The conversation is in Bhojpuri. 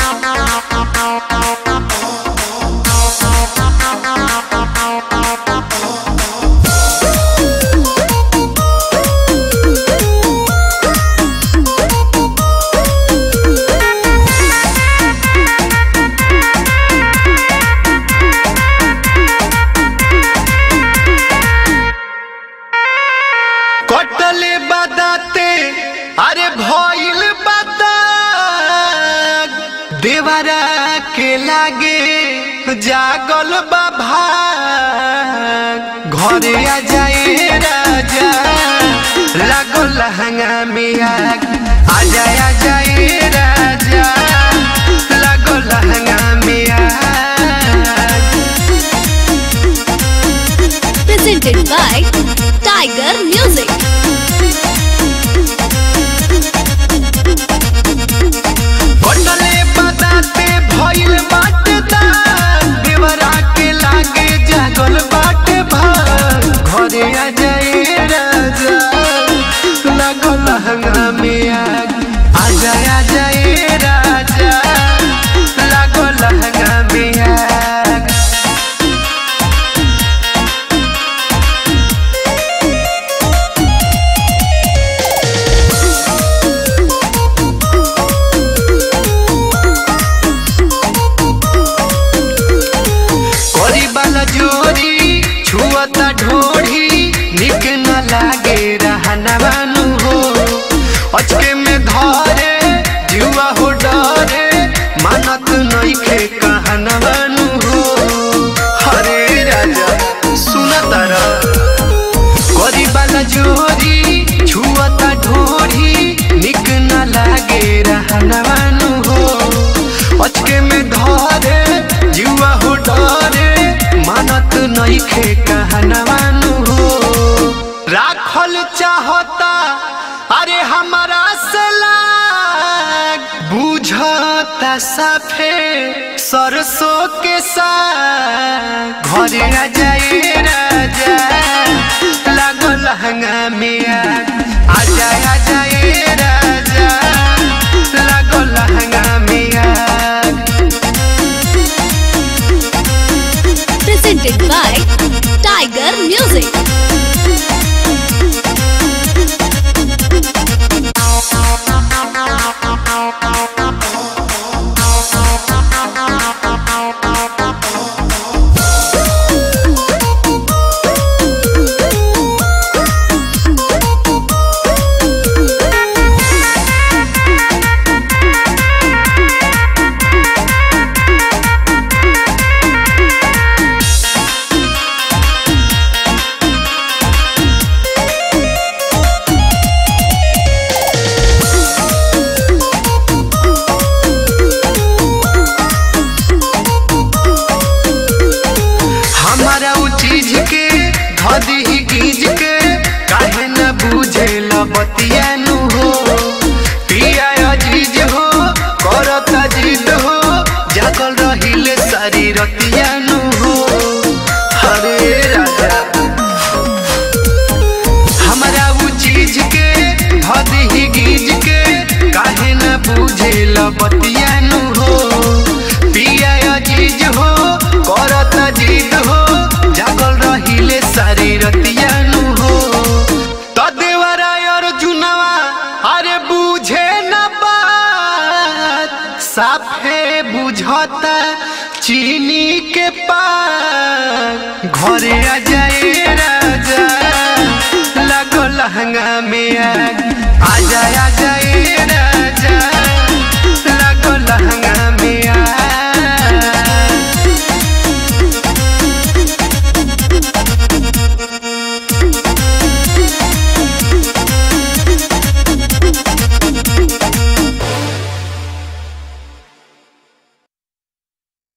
कटले बदाते अरे भइल बदा देवरा के लागे जागल बाभा घरे आ जाए राजा लागल लहंगा में आग आ जाए आ जाए राजा लागल लहंगा में आग presented by Tiger Music. कटले बदाते भइल बाटे दाग देवरा के लागे जागल बाटे भाग घरे आ जाए राजा लागल लहंगा में आग आ जाए आ जाए राजा लागल लहंगा में आग करी वाला जोरी छुअता ढोढ़ी निक न लागे रहना बानू हो अचके में धरे जुआ हो डरे मानत नइखे कहना बानू हो हरे राजा सुन तारा करी वाला जोरी छुअता ढोढ़ी निक न लागे रहना बानू हो अचके में धरे जुआ हो डरे मानत नइखे कहनवानु हो राखल चाहता अरे हमारा से लाग बुझता साफे सरसों के साग घरे आ जाए राजा लागल लहंगा में आग आ जाए आ जाए राजा लागल लहंगा में आग Presented by Tiger Music. हमारा उ चीज के धदी ही गीज के काहे न बूझे बतिया नु हो पिया अजीज हो करत जिद हो जागल रहिले सारी रतिया नु हो हरे राजा हमारा उ चीज के धदी ही गीज के काहे न बूझे बतिया नु हो पिया अजीज हो करत जिद हो जागल रहिले सारी रतिया नु हो त देवरा अर्जुनवा अरे बूझे न बात साफे बुझता चीनी के पान घरे आ जाए राजा लगो लहंगा में आग आ जाए आ